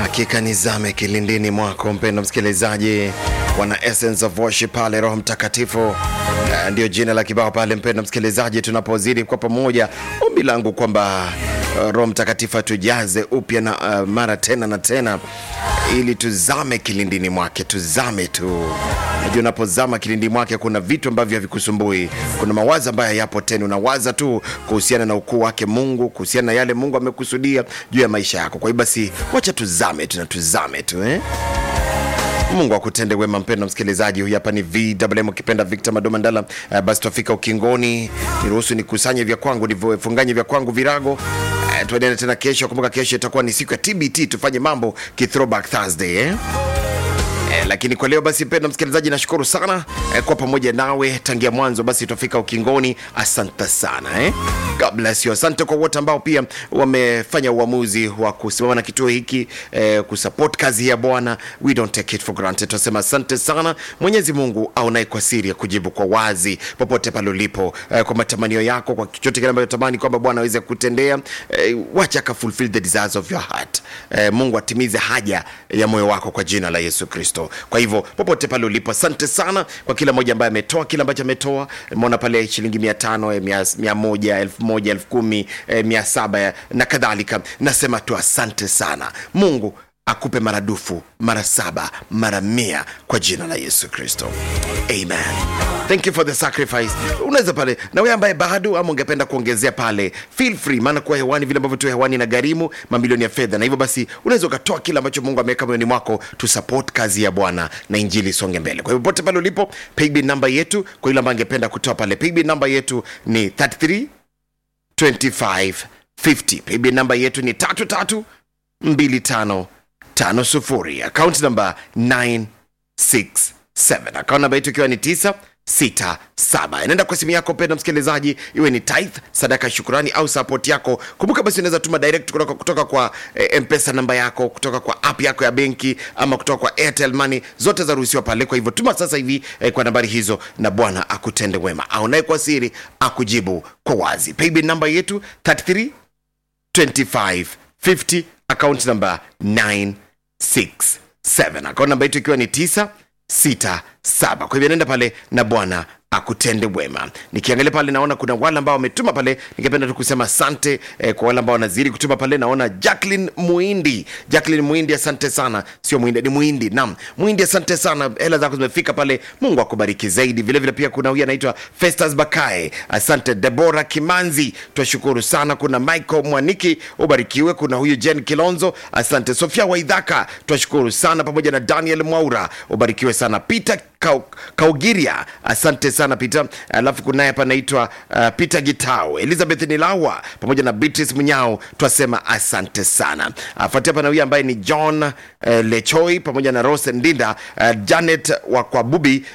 Hakika nizame kilindini mwako mpendo msikilizaji, wana Essence of Worship pale, Roho Mtakatifu uh, ndio jina la kibao pale, mpendo msikilizaji, tunapozidi kwa pamoja, ombi langu kwamba uh, Roho Mtakatifu atujaze upya na uh, mara tena na tena, ili tuzame kilindini mwake, tuzame tu. Najua unapozama kilindini mwake kuna vitu ambavyo havikusumbui, kuna mawazo ambayo yapo tena, unawaza tu kuhusiana na ukuu wake Mungu, kuhusiana na yale Mungu amekusudia juu ya maisha yako. Kwa hiyo basi, wacha tuzame tu na tuzame tu eh? Mungu akutende wema, mpendo msikilizaji. Huyu hapa ni VMM ukipenda Victor Madomandala. Uh, basi twafika ukingoni, niruhusu nikusanye vya kwangu, nivifunganye vya kwangu virago. Uh, tuendelee tena kesho. Kumbuka kesho itakuwa ni siku ya TBT, tufanye mambo ki throwback Thursday eh? Eh, lakini kwa leo basi, mpendwa msikilizaji, nashukuru sana eh, kwa pamoja nawe tangia mwanzo. Basi tutafika ukingoni, asante sana eh? God bless you. Asante kwa wote ambao pia wamefanya uamuzi wa kusimama na kituo hiki eh, kusupport kazi ya Bwana. We don't take it for granted. Tunasema asante sana. Mwenyezi Mungu aonaye kwa siri ya kujibu kwa wazi popote pale ulipo, eh, kwa matamanio yako, kwa chochote kile ambacho tamani kwamba Bwana aweze kutendea, eh, wacha ka fulfill the desires of your heart. Eh, Mungu atimize haja ya moyo wako kwa jina la Yesu Kristo. Kwa hivyo popote pale ulipo, asante sana kwa kila mmoja ambaye ametoa kile ambacho ametoa. Umeona pale shilingi mia tano, eh, mia, mia moja, elfu moja, elfu kumi, eh, mia saba eh, na kadhalika. Nasema tu asante sana. Mungu akupe maradufu mara saba mara mia kwa jina la Yesu Kristo, amen. Thank you for the sacrifice. Unaweza pale na wewe ambaye bado ama ungependa kuongezea pale, feel free, maana kuwa hewani vile ambavyo tu hewani na gharimu mamilioni ya fedha, na hivyo basi unaweza ukatoa kile ambacho Mungu ameweka moyoni mwako tu support kazi ya Bwana na injili isonge mbele. Kwa hivyo popote pale ulipo, paybill namba yetu kwa yule ambaye angependa kutoa pale, paybill namba yetu ni 33 25 50. Paybill namba yetu ni 33 25 tano sufuri akaunti namba 967 akaunti namba yetu ikiwa ni 967 inaenda kwa simu yako penda msikilizaji iwe ni tithe sadaka ya shukurani au support yako kumbuka basi unaweza tuma direct kutoka, kutoka kwa eh, mpesa namba yako kutoka kwa app yako ya benki ama kutoka kwa airtel money zote zaruhusiwa pale kwa hivyo tuma sasa hivi eh, kwa nambari hizo na bwana akutende wema aonaye kwa siri akujibu kwa wazi paybill namba yetu 33 25 50 akaunti namba 967 akaunti namba yetu ikiwa ni 967 kwa hivyo nenda pale na bwana akutende wema nikiangalia pale naona kuna wale ambao wametuma pale ningependa tu kusema asante eh, kwa wale ambao wanazidi kutuma pale naona jacklin muindi jacklin muindi asante sana sio muindi ni muindi nam muindi asante sana hela zako zimefika pale mungu akubariki zaidi vile vile pia kuna huyu anaitwa festas bakae asante debora kimanzi twashukuru sana kuna michael mwaniki ubarikiwe kuna huyu jen kilonzo asante sofia waidhaka twashukuru sana pamoja na daniel mwaura ubarikiwe sana peter Kau- kaugiria asante sana peter alafu kunaye hapa anaitwa uh, peter gitao elizabeth nilawa pamoja na beatrice mnyao twasema asante sana afuatia hapa na huyu ambaye ni john uh, lechoi pamoja na rose ndinda uh, janet wa kwabubi